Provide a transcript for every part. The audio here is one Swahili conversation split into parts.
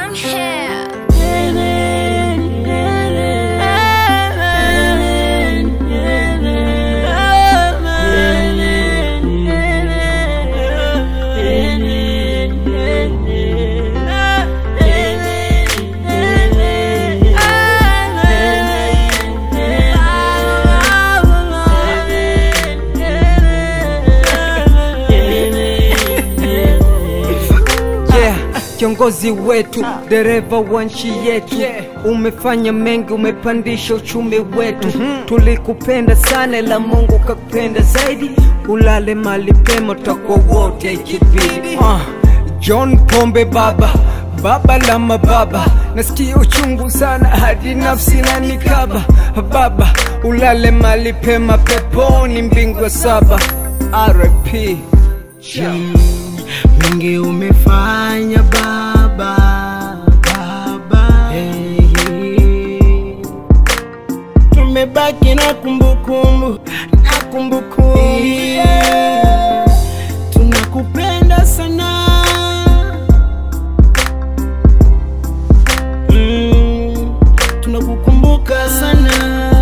I'm here. yeah, kiongozi wetu, dereva wa nchi yetu, umefanya mengi, umepandisha uchumi wetu. Tulikupenda sana, ila Mungu kakupenda zaidi. Ulale mali pema, tutakuwa wote ikibidi. Uh, John Pombe baba baba la mababa, nasikia uchungu sana hadi nafsi na nikaba. Baba ulale mali pema, peponi mbingu ya saba. RIP mengi umefanya baba baba hey. tumebaki na kumbukumbu na kumbukumbu yeah. tunakupenda sana mm. tunakukumbuka sana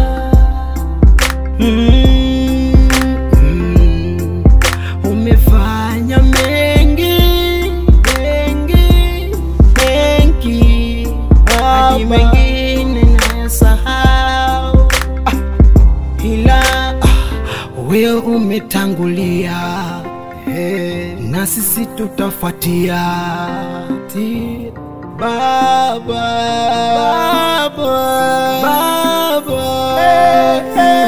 mm. Mm. umefanya mengi mengi mengi hadi mengine nayasahau ah, ila ah, wewe umetangulia hey, na sisi tutafuatia Ti- baba baba baba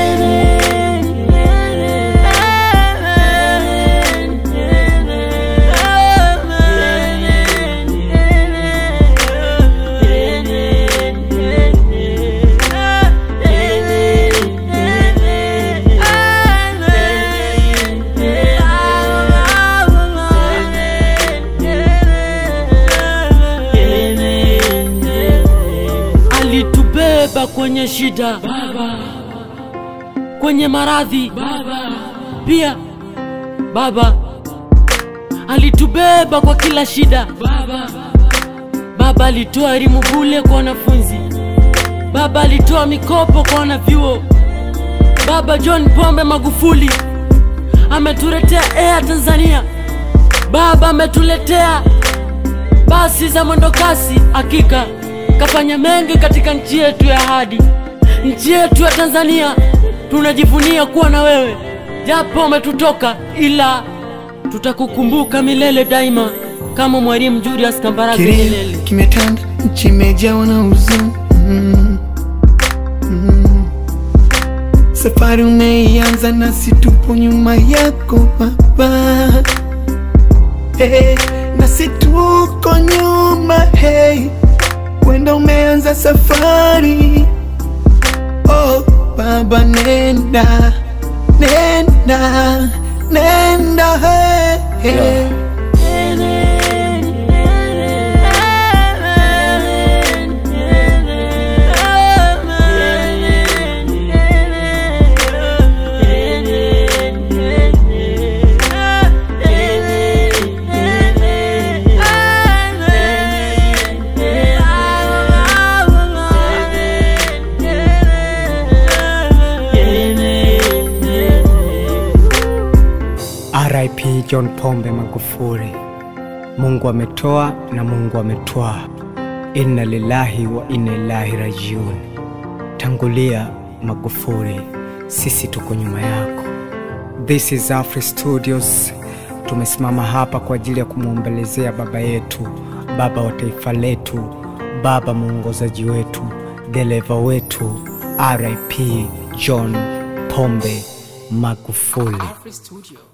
alitubeba kwenye shida baba, kwenye maradhi baba, pia baba alitubeba kwa kila shida baba. Baba alitoa elimu bule kwa wanafunzi, baba alitoa mikopo kwa wanavyuo. Baba John Pombe Magufuli ametuletea Air Tanzania, baba ametuletea basi za mwendokasi. Hakika kafanya mengi katika nchi yetu ya ahadi, nchi yetu ya Tanzania. Tunajivunia kuwa na wewe, japo umetutoka, ila tutakukumbuka milele daima, kama Mwalimu Julius Kambarage Kilio Nyerere. kimetanda, nchi imejawa na huzuni mm. mm. Safari umeianza nasi tupo nyuma yako baba hey, nasi tuko nyuma hey, wenda umeanza safari oh, baba nenda nenda nenda hey, hey. RIP John Pombe Magufuli. Mungu ametoa na Mungu ametwaa. Inna lillahi wa inna ilaihi rajiun. Tangulia Magufuli, sisi tuko nyuma yako. This is Afri Studios. Tumesimama hapa kwa ajili ya kumwombelezea baba yetu, baba wa taifa letu, baba mwongozaji wetu, dereva wetu, RIP John Pombe Magufuli.